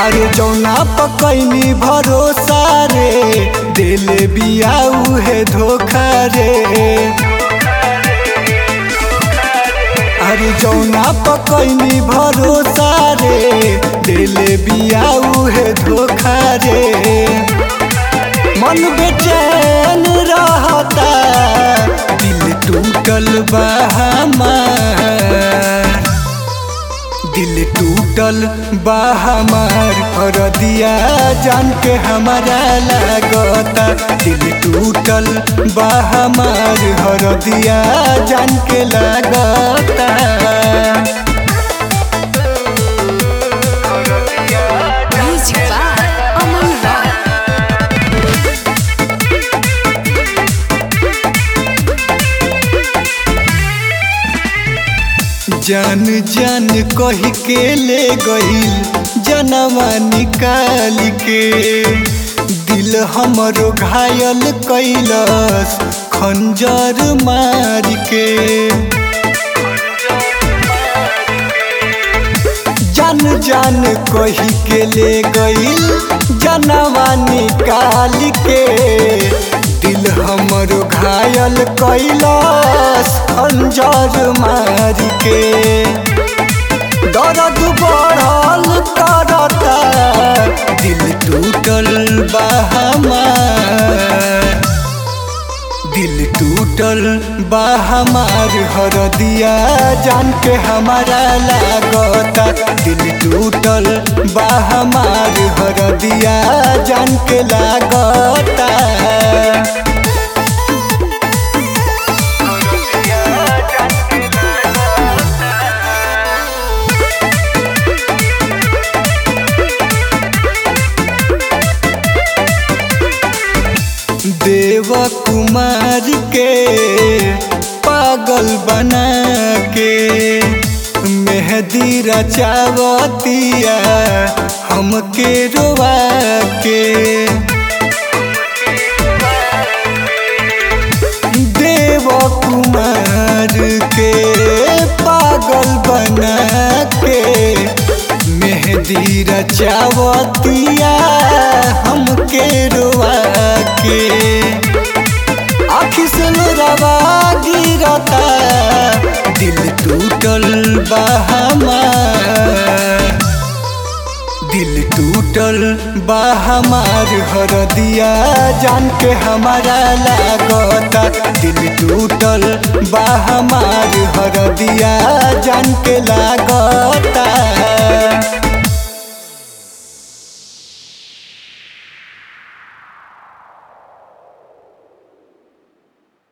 अरे जौना पकैनी भरोसा रे दिल बिया उहे धोखा रे अरे जौना पकैनी भरोसा रे दिल बिया उहे धोखा रे मन बेचैन रहता दिल टूटल बा हमार दिल टूटल बा हमार और दिया जान के हमारा लागता दिल टूटल बा हमार हर दिया जान के लागता Music by Aman Rock. जान जान कही के ले गईल जनवा निकाल के दिल हमरो घायल कैलस खंजर मार के जान जान कही के ले गईल जनवा निकाल के दिल हमरो घायल कैलस खंजर मार के दर्द बढ़ल करता दिल टूटल बा हमार दिल टूटल बा हमार हर दिया जान के हमारा लागता दिल टूटल बा हमार हर दिया जान के लागता देव कुमार के पागल बना के मेहदी रचावतिया हमके रोवा के देव कुमार के पागल बना के मेहदी रचावतिया हमके रोवा के आखी से रवा गिरता दिल टूटल बा हमार दिल टूटल बा हमार हर दिया जान के हमारा लागता दिल टूटल बा हमार हर दिया जान के लागता